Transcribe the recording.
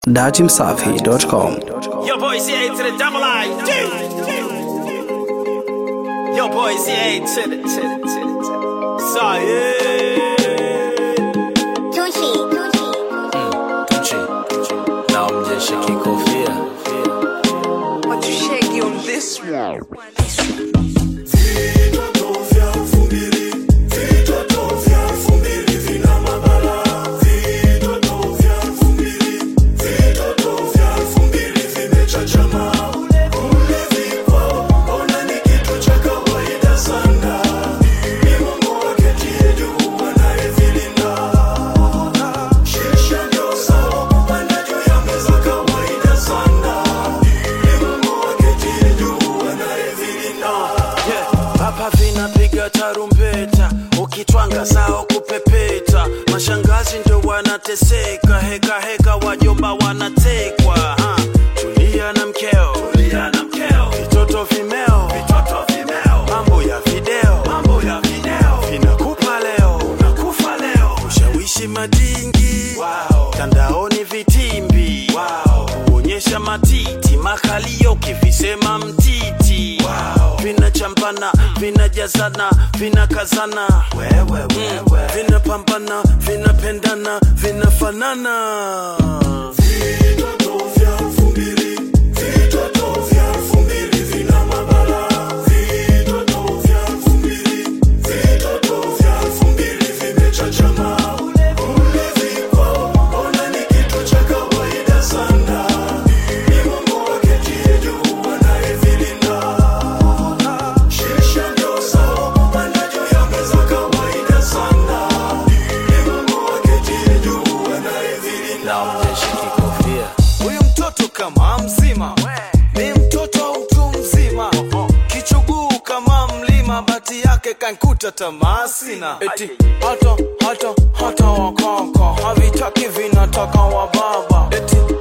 datimsafi.com. Yo, boy, CA to the double I. Yo, boy, CA to the, to the, to the, to the. Sorry, Tucci, Tucci. Tucci. Na mjeshe kikofia What you shaky on this one? yeah. Hapa vinapiga tarumbeta, ukitwanga sao kupepeta. Mashangazi ndio wanateseka, heka heka, wajomba wanatekwa. ha. Tulia na mkeo, tulia na mkeo, vitoto vimeo, vitoto vimeo, mambo ya video, mambo ya video, vinakupa leo, unakufa leo, ushawishi madingi, wow. Tandaoni vitimbi, wow. Kuonyesha matiti, makalio kivisema mtiti, wow. Vinachambana, vinajazana, vinakazana, wewe, wewe. Vinapambana, vinapendana, vinafanana Na mjeshe kikofia huyu mtoto kama mzima ni mtoto wa mtu mzima kichuguu kama mlima bati yake kankuta tamaa sina eti hata hata hata wakaka havitaki vinataka wa baba eti